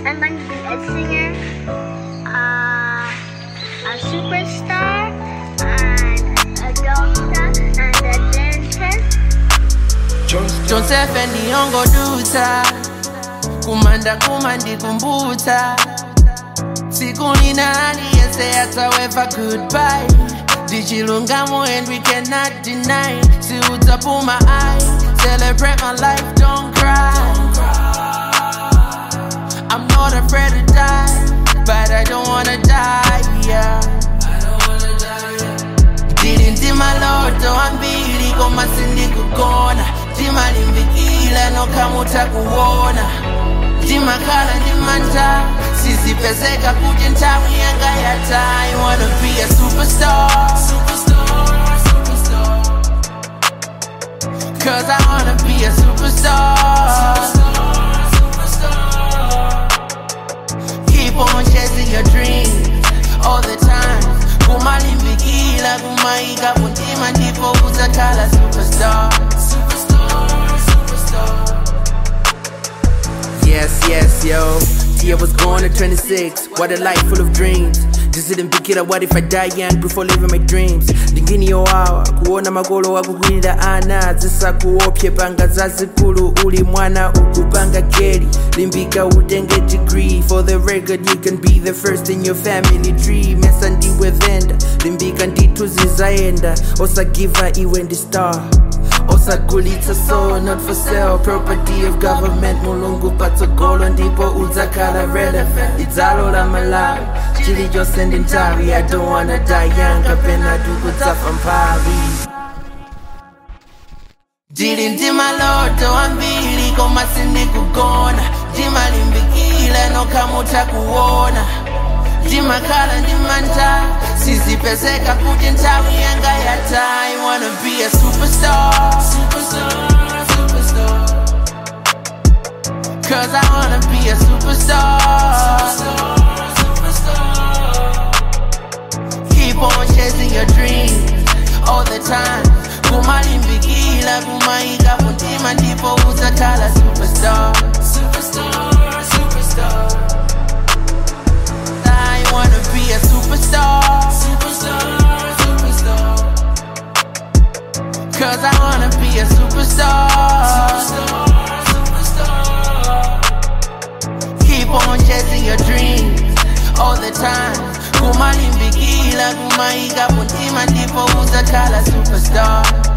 I'm going to be a singer, uh, a superstar, and a doctor, and a dentist. Joseph ndiyongoduta kumanda kumandikumbuta siku ninani yese ataweva goodbye ndichilungamo and we cannot deny siutapuma i celebrate my life don't cry i'm not afraid to die but i don't wanna die yeah ndili ndi maloto ambiri koma sindikugona ndimalimbikila nokhamuta kuwona ndimakhala ndimanta sizipezeka kuti nthawi yanga yata i wanna be a superstar Cause I wanna be a superstar Keep on chasing your dreams all the time kumalimbikila kumaika kuntima ndipo uzakhala superstar Yes, yes, yo. Tia was born at 26. What a life full of dreams. Just didn't pick it up. What if I die young before living my dreams? Ndingini yowawa kuona makolo akukwirira ana zisakuopye panga zazikulu uli mwana ukupanga geri limbika utenge degree for the record you can be the first in your family tree mesa ndiwe venda limbika ndithu zizaenda osagiva iwe ndi star osagulitsa so not for sale property of government mulungu patsogolo ndipo udzakhala relevant idzalo la malawi chilichonse ndi nthawi i don't wanna die young kapena tikudzafa mphawi ndili ndi maloto ambiri koma sindikugona ndimalimbikila nokhamuta kuwona ndimakhala ndimanta sizipezeka kuti nthawi yanga yata i wanna be a superstar Cause I wanna be a superstar Keep on chasing your dreams all the time kumalimbikila kumaika kuntima ndipo uzakhala superstar I wanna be a superstar Cause I wanna be a superstar Keep on chasing your dreams all the time kumalimbikila kumaika kuntima ndipo uzakhala superstar